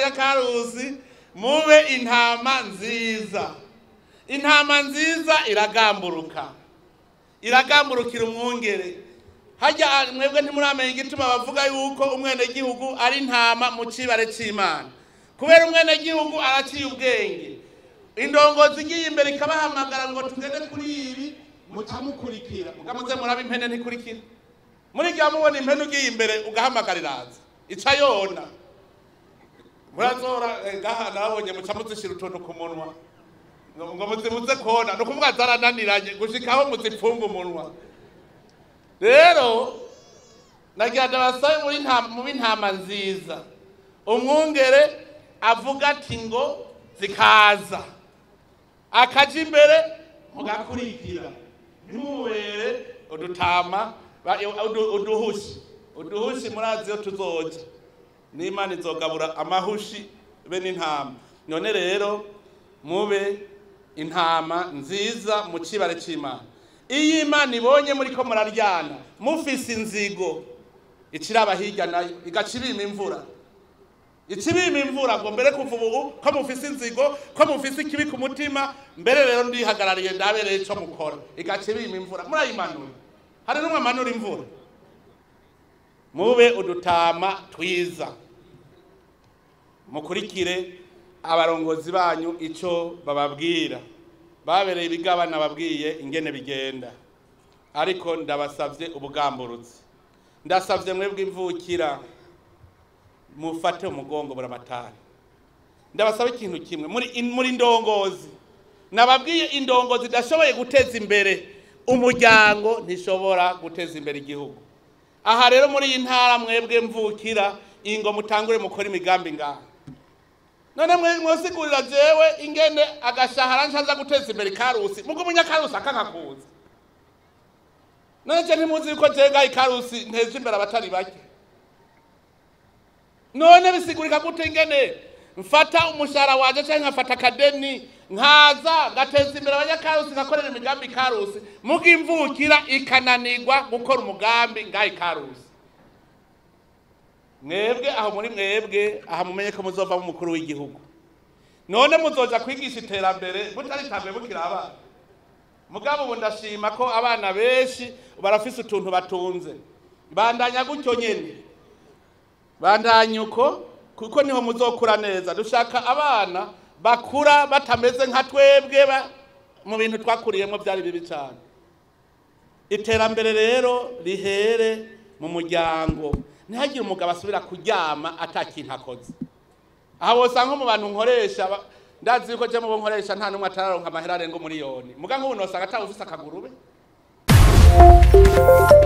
abanyakarusi mube intama nziza intama nziza iragamburuka iragamburukira umwungere hajya mwebwe ntimuramenya igituma bavuga yuko umwenegihugu ari intama mu cibare c'imana kubera umwenegihugu araciye ubwenge indongozi igiye imbere ikabahamagara ngo tugende kuri ibi muca mukurikira mugamuze muraba impene ntikurikira muri gihe mubona impene ugiye imbere ugahamagara iraza ica yona murazora eh, ngaha nabonye muca muzishira utuntu ku munwa ngo ngo muzimuze kona ni ukuvuga zarananiranye gushikaho muzipfunga umunwa rero nagira ndabasabe muri nta- mu b'intama nziza umwungere avuga ati ngo zikaza akaja imbere mugakurikira ntimubere udutama ba- udu- uduhushi uduhushi murazi iyo tuzoja n'imana izogabura amahushi be n'intama none rero mube intama nziza mu cibare c'imana iyo imana ibonye muri ko muraryana mufise inzigo iciraba hirya nayo igaca ibima imvura ica ibima imvura ngo mbere kuva ubu ko mufise inzigo ko mufise ikibi ku mutima mbere rero ndihagarariye ndabereye ico mukora igaca ibima imvura murayimanura hari n'umwe amanura imvura mube udutama twiza mukurikire abarongozi banyu ico bababwira babereye ibigabana babwiye ingene bigenda ariko ndabasavye ubugamburutsi ndasavye mwebwe imvukira mufate umugongo buramatari ndabasaba ikintu kimwe muri in- muri ndongozi nababwiye indongozi idashoboye guteza imbere umuryango ntishobora guteza imbere igihugu aha rero muri iyi ntara mwebwe mvukira ingo mutangure mukora imigambi ngaha none mwe mwosigurira jewe ingene agashahara nshaza guteza imbere ikarusi mugo umunyakarusi akankakuza none je ntimuzi yuko jega ikarusi nteje imbere abatari bake none bisigurika gute ingene mfata umushahara wanje canke nkafata akadeni nkaza ngateza imbere abanyakarusi nkakorera imigambi ikarusi mugo imvukira ikananirwa gukora umugambi ngaha ikarusi mwebwe aho muri mwebwe aha mumenye ko muzovamo umukuru w'igihugu none muzoja kwigisha iterambere mutaritambe mukiri abana mugabo ubu ndashima ko abana benshi barafise utuntu batunze bandanya gutyo nyene bandanya uko kuko niho muzokura neza dushaka abana bakura batameze nka twebwe ba- mu bintu twakuriyemo byari bibi cyane iterambere rero rihere mu muryango ntihagire umugabo asubira kuryama atakintu akoze aha wosanga mu bantu nkoresha ba- ndazi yuko je mu bo nkoresha nta n'umwe atararonka amahera arenga umuriyoni muga nk'ubu nosanga atawufise akagurube